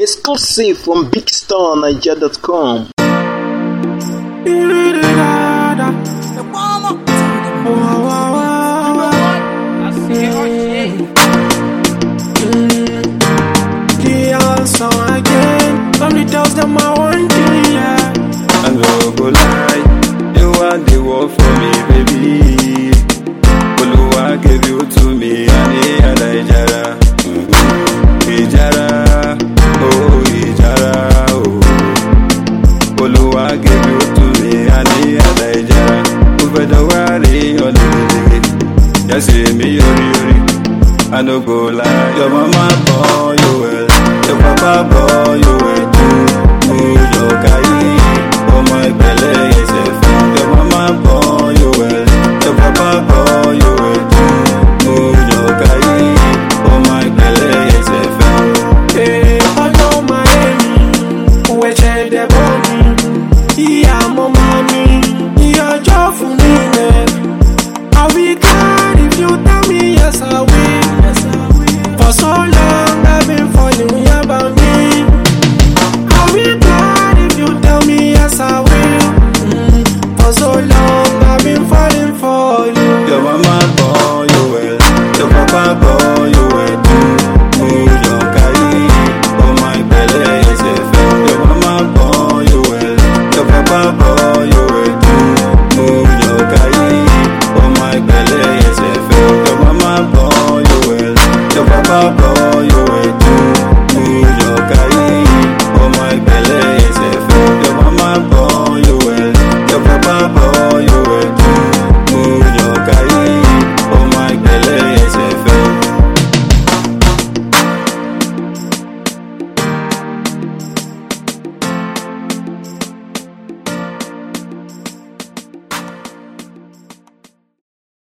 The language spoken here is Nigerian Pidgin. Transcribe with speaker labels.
Speaker 1: Exclusive from BigStarNiger.com.
Speaker 2: The also again. From the dogs that my one thing, yeah.
Speaker 3: I no go lie, you want the world for me, baby. Oluwa gave you to me, ani ada ijara, Mhm. ijara, oh ijara, oh. Oluwa gave you to me, ani ada ijara. Ufẹ̀dọ̀ wá rí ọ̀lẹ́lẹ́lẹ́, yẹ́sì mi yọrí yọrí. I no go lie, your mama born you well, your papa born